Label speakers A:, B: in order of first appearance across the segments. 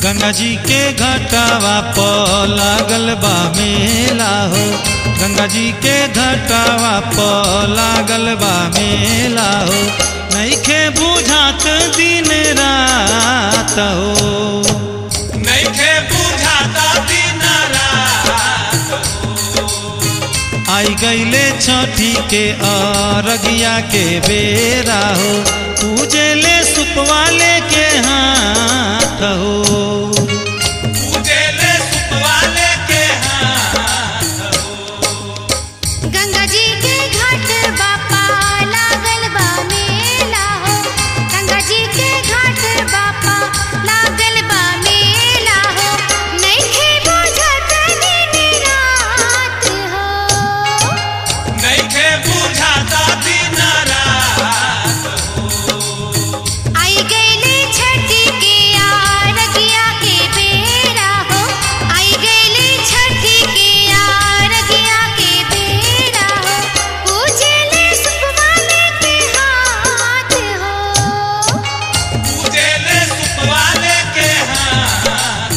A: गंगा जी के घटावा प लागल बा मेला हो गंगा जी के घटावा प लागल बा मेला हो नैखे बुझात दिन रात हो
B: नैखे बुझाता दिन रात
A: आई गईले छठी के अरगिया के बेरा हो पूजेले सुपवाले के हाथ हो
B: पूजेले सुपवाले के हाथ
C: गंगा जी के घाट बापा लागल बा मेला हो गंगा जी के घाट बापा लागल बा मेला हो नइखे बुझत दिन रात हो
B: नैखे बुझाता दिन रात
C: आई गईले छठी के आरगिया के बेरा हो आई गईले छठी के आरगिया के बेरा हो पूजले सुपवाले के हाथ हो
B: पूजेले सुपवाले के हाथ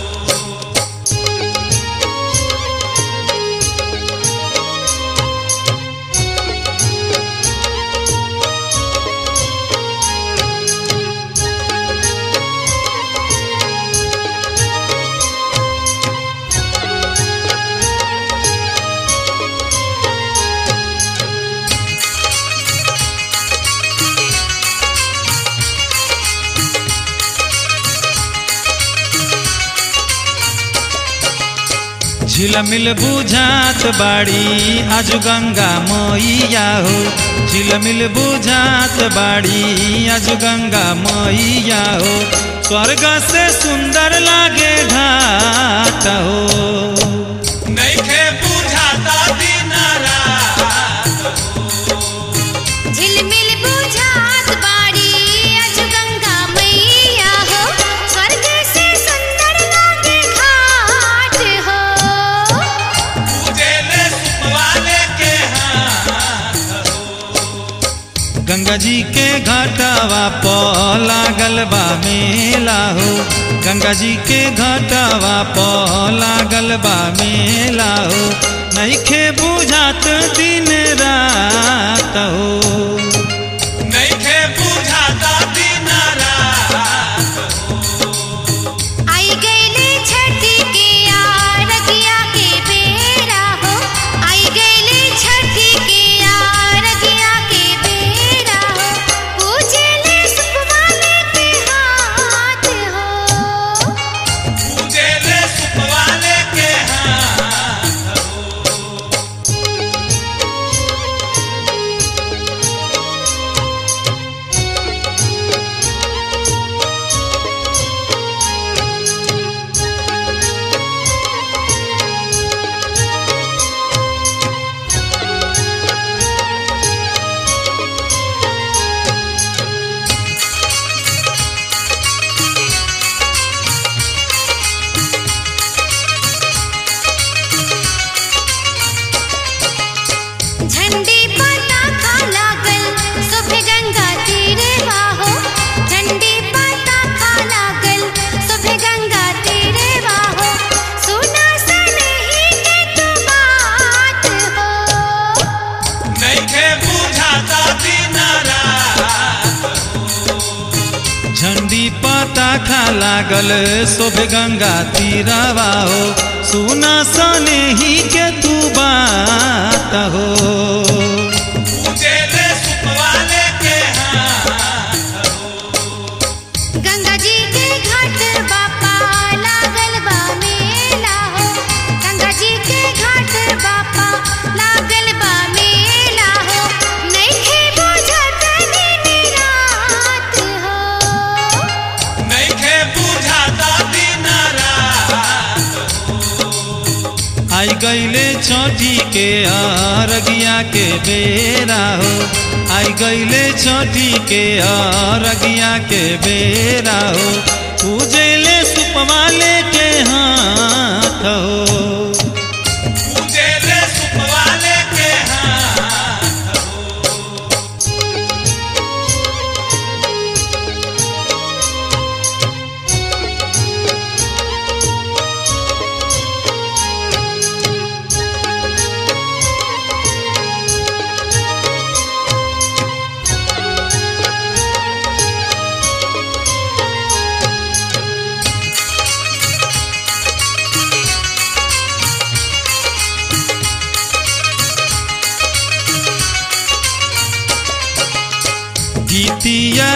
A: झिलमिल बुझात बाड़ी आज गंगा मैया हो झिलमिल बुझात बाड़ी आज गंगा मैया हो स्वर्ग से सुंदर लागे घाट हो
B: नैखे बुझाता दिन रात
C: झिलमिल बुझात बाड़ी अज गंगा मैया हो स्वर्ग से सुंदर लागे घाट हो
B: पूजेले सुपवाले के हाथ
A: गंगा जी के घाटावा प लागल बा मेला हो गंगा जी के घाटावा प लागल बा मेला हो नैखे बुझात दिन रात हो
B: नैखे बुझाता दिन रात
C: आई गईले छठी के आरगिया के बेरा हो आई गईले छठी के आरगिया के बेरा हो पूजले सुपवाले के हाथ हो
B: पूजेले सुपवाले के हाथ
C: झंडी पताका लागल सुबह गंगा तीरे बाहो झंडी पताका लागल सुबह गंगा तीरे बाहो सुना सनही के तू बात हो
B: नैखे बुझाता दिन रात
A: झंडी पता खा लागल शोभ गंगा तीरवा हो सुना सने ही के तू बात हो
B: पूजेले सुपवाले के हाथ
C: गंगा जी के घाट बापा लागल बा मेला हो गंगा जी के घाट बापा लागल बा मेला हो नइखे बुझत दिन रात हो
B: नैखे बुझाता दिन रात
A: आई गईले छठी के अरगिया के बेरा हो आई गईले छठी के अरगिया के बेरा हो पूजेले सुपवाले के हाथ हो
B: पूजेले सुपवाले के हाथ
C: गंगा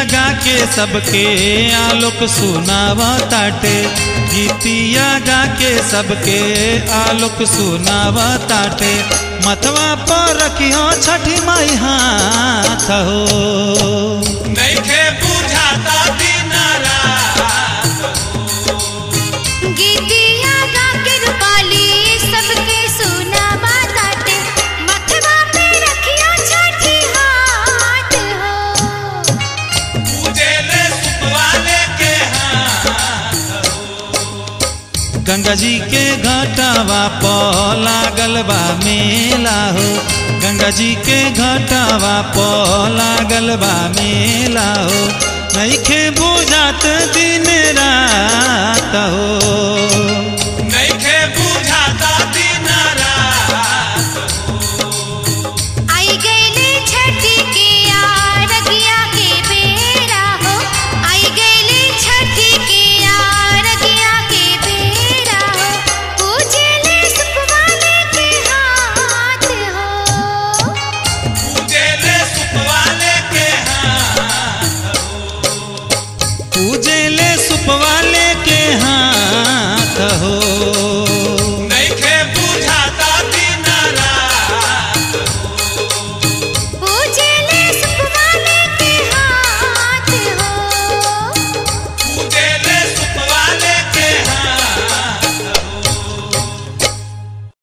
A: गा के सबके आलोक सुनावा ताटे गीतिया गा के सबके आलोक सुनावा ताटे मथवा पर रखियो छठी माई हाथ हो
B: नइखे बुझाता दिन रात
C: गीतिया गा के रूपाली सबके सुना बाताटे मथवा पे रखिया छठी हाथ हो
B: पूजेले सुपवाले के हाथ
A: गंगा जी के घाटावा प लागल बा मेला हो गंगा जी के घाटावा प लागल बा मेला हो नइखे बुझात दिन रात हो
B: नइखे बुझाता दिन रात
C: आई गईले छठी के आरगिया के बेरा हो आई गईले छठी के आरगिया के बेरा हो पूजले सुपवाले के हाथ हो
B: पूजेले सुपवाले के हाथ
A: पूजेले सुपवाले के हाथ